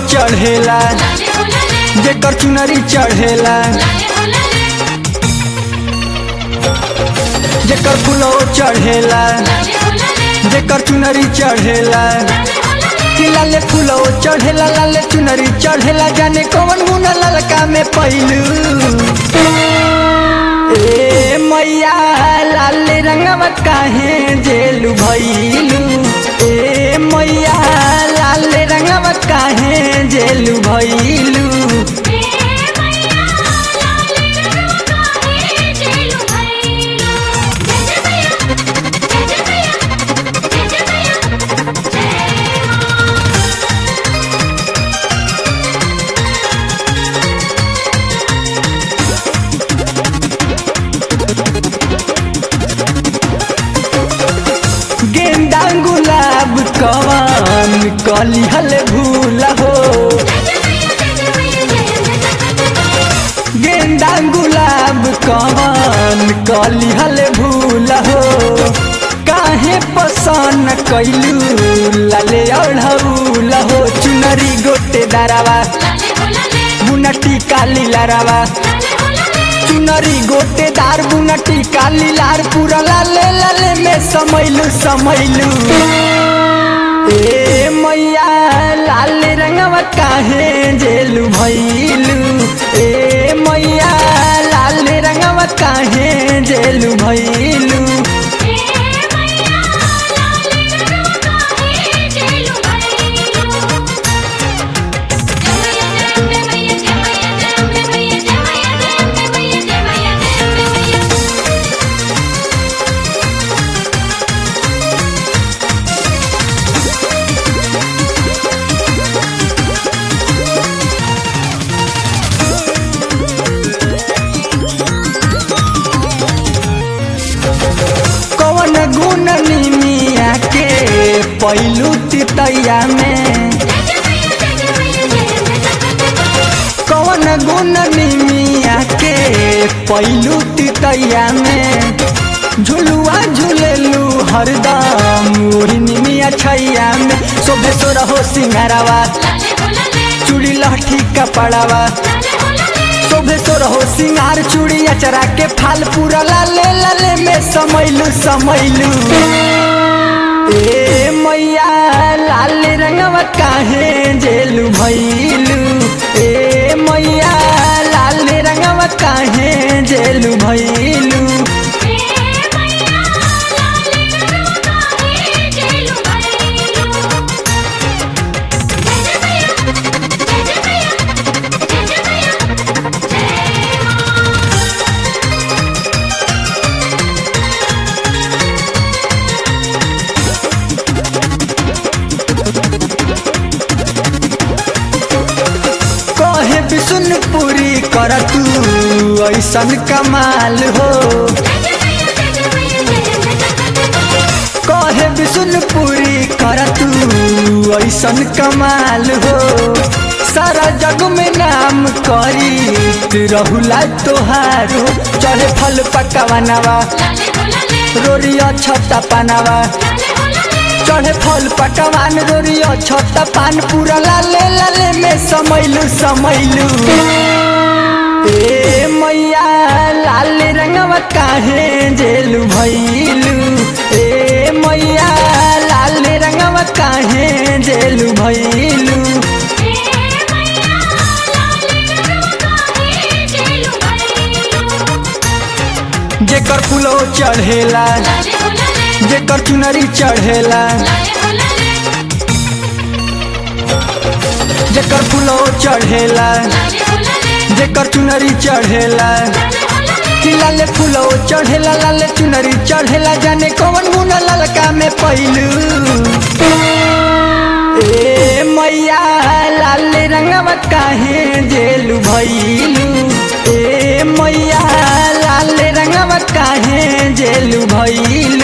चढ़ेला लाले हो लाले जेकर चुनरी चढ़ेला लाले हो लाले जेकर फूलो चढ़ेला लाले हो लाले जेकर चुनरी चढ़ेला लाले हो लाले कि लाले फूलो चढ़ेला लाले चुनरी चढ़ेला जाने कौन गुना ललका में पैलू ए मैया लाले रंगवा काहे जेलू भैलू ए मैया लाले रंगवा काहे जेलू भैलू हे मैया लाले रंगवा काहे जेलु भैलू जय जय मैया जय जय मैया जय जय मैया जय मां गेंदा गुलाब कवन कली हल भूला हो जय जय मैया जय जय मैया जय जय जय गेंदा गुलाब कवन कली हल भूला हो काहे पसंद कैलू लाले अढ़ौला हो चुनरी गोटे दारावा लाले हो लाले बुनटी काली लारावा लाले हो लाले चुनरी गोटे दार बुनटी काली लार पूरा लाले लाले में समैलू समैलू ए मैया लाल रंगवा काहे जेलू भैलू ए मैया लाल रंगवा काहे जेलू भैलू हे मैया लाले रंगवा काहे जेलु भैलू जय मैया जय मैया जय मैया जय मैया जय मैया जय मैया जय मैया कौन गुण निमिया के पैलू तितैया में जय मैया जय मैया जय कौन गुण निमिया के पैलू तितैया में झुलुआ झुलेलू हरदम ओढ़ी निमिया छैया में शोभे सो रहो सिंगारावा लाले हो लाले चूड़ी लहठी कपड़ावा लाले हो लाले शोभे सो रहो सिंगार चूड़ी अचरा के फाल पूरा लाले लाले में समैलू समैलू ए मैया लाल रंगवा काहे जेलू भैलू ए मैया लाल रंगवा काहे जेलू भैलू हे मैया लाले रंगवा काहे जेलु भैलू जय जय मैया जय जय मैया जय जय मैया जय मां कहे विष्णुपुरी कर तू ऐसन कमाल हो जय जय मैया जय जय मैया जय जय जय कहे विष्णुपुरी कर तू ऐसन कमाल हो सारा जग में नाम करी रहुला तोहारो चढ़े फल पकवानवा लाले हो लाले रोरिया छत्ता पानवा लाले हो लाले चढ़े फल पकवान रोरिया छत्ता पान पूरा लाले लाले में समैलू समैलू ए मैया लाल रंगवा काहे जेलू भैलू ए मैया लाल रंगवा काहे जेलू भैलू हे मैया लाले रंगवा काहे जेलु भैलू जेकर फूलो चढ़ेला लाले हो लाले जेकर चुनरी चढ़ेला लाले हो लाले जेकर फूलो चढ़ेला लाले हो लाले जेकर चुनरी चढ़ेला लाले हो लाले कि लाले फूलो चढ़ेला लाले चुनरी चढ़ेला जाने कौन गुना ललका में पैलू ए मैया लाल रंगवा काहे जेलू भैलू ए मैया लाल रंगवा काहे जेलू भैलू